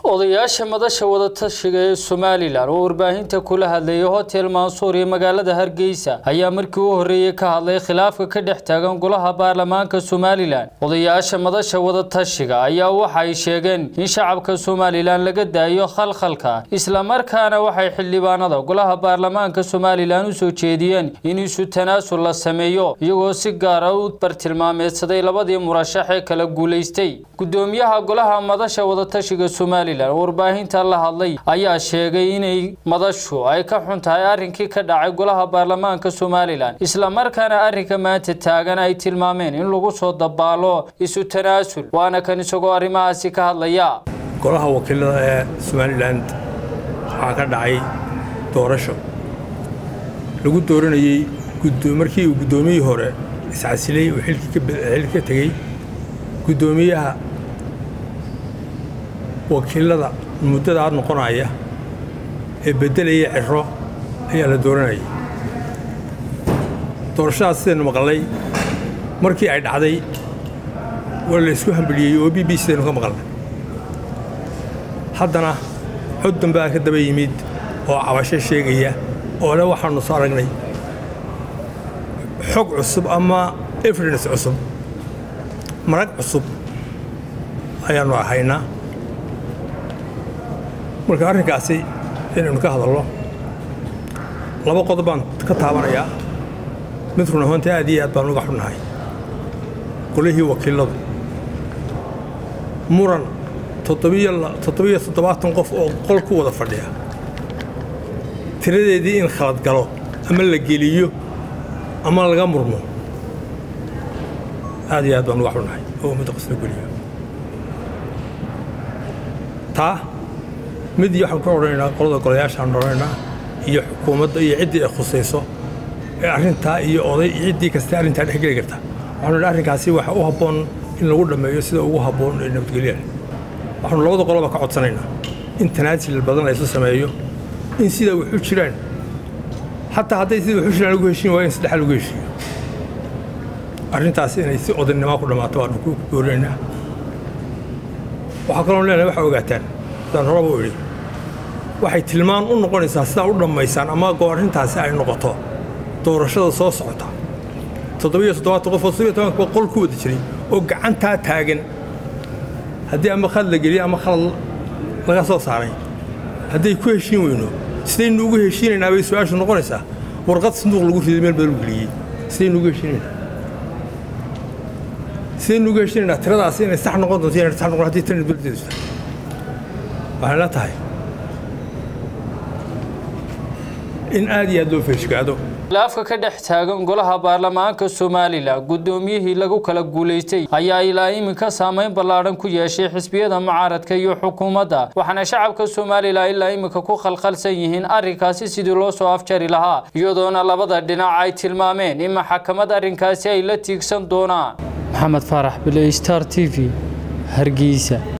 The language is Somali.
odayaasha madasha wadatashiga ee somalilan oo warbaahinta kula hadlayay hotel mansuur iyo magaalada hargeysa ayaa markii u horreeyey ka hadlay khilaafka ka dhex taagan golaha baarlamaanka somalilan odayaasha madasha wadatashiga ayaa waxay sheegeen in shacabka somalilan laga daayo khalkhalka islamarkaana waxay xildhibaanada golaha baarlamaanka somalilan u soo jeediyeen in isu tanaasul la sameeyo iyagoo si gaara u bartilmaameedsaday labadii murashax ee kala guulaystay gudoomiyaha golaha madasha wadatashiga somalilan warbaahinta la hadlay ayaa sheegay inay madashu ay ka xun tahay arrinkii ka dhacay golaha baarlamaanka somalilan islamarkaana arrinka maanta taagan ay tilmaameen in lagu soo dabaalo isu tanaasul waana kan isagoo arrimahaasi ka hadlaya golaha wakiilada ee somalilan waxaa ka dhacay doorasho lagu dooranayey markii uu guddoomiyihii hore iscasilay uu xilki ka tegey guddoomiyaha wakiilada muddadaa noqonaya ee beddelaya ciro ayaa la dooranayay doorashadaas sidaynu maqalnay markii ay dhacday waa la isku hambeliyey oo b b sidaynu ka maqalnay haddana cod dambaa ka daba yimid oo cabasho sheegaya oo le waxaannu soo aragnay xog cusub ama evidence cusub marag cusub ayaannu ahaynaa marka arrinkaasi inaynu ka hadalno laba qodob baan ka taabanayaa mid run ahaantii aad iyo aad baan uga xunnahay golihii wakiiladu muran toddobiyo toddobaatan qof oo qol ku wada fadhiya tiradeedii in khalad galo ama la geliyo ama laga murmo aad iyo aad baan uga xunnahay oo ummadda qasla geliyo taa mid iyo waxaan ka odhanaynaa qolada golayaashaan odhanaynaa iyo xukuumadda iyo ciddii ay khusayso ee arrintaa iyo oday iyo ciddii kasta arrintaa dhex geli karta waxaanu idhi arrinkaasi waxa u habboon in lagu dhammeeyo sida ugu habboon ee nabadgelyaha waxaanu labada qoloba ka codsanaynaa in tanaasil badan laysu sameeyo in sida waxu jiraan xataa hadday sida waxu jiraan lagu heshiin waayo in saddexa lagu heshiiyo arrintaasi inay si odaynnimaa ku dhammaato waanu ku doorinaynaa waxaa kaloo leenahay waxaa ogaataan sidaan horaba u idhi waxay tilmaan u noqonaysaa sidaa u dhammaysaan ama goo arrintaasi ay noqoto doorashada soo socota toddobiyo toddobaatan qof oo sibiyo tobanka qol ku wada jiray oo gacantaa taagan haddii ama khalad la geliyey ama khalad laga soo saaray hadday ku heshiin weyno sidaynu ugu heshiinaynaa bay su-aashu noqonaysaa warqad sanduuq lagu riday meel badan u geliyey sidaynu ugu heshiinaynaa sidaynu ugu heshiinaynaa tiradaasi inay sax noqon doonto inay sax noqon haddii tirana dowladdeedu jirta waxay la tahay in aad iyo aad loo feeshgaado khilaafka ka dhex taagan golaha baarlamaanka somalilan guddoomiyihii lagu kala guulaystay ayaa ilaa iminka saameyn ballaadhan ku yeeshay xisbiyada mucaaradka iyo xukuumadda waxaana shacabka somalilan ilaa iminka ku khalkhalsan yihiin arrinkaasi sidii loo soo afjari lahaa iyadoona labada dhinac ay tilmaameen in maxkamad arrinkaasi ay la tiigsan doonaan maxamed faarax bile star t v hargeysa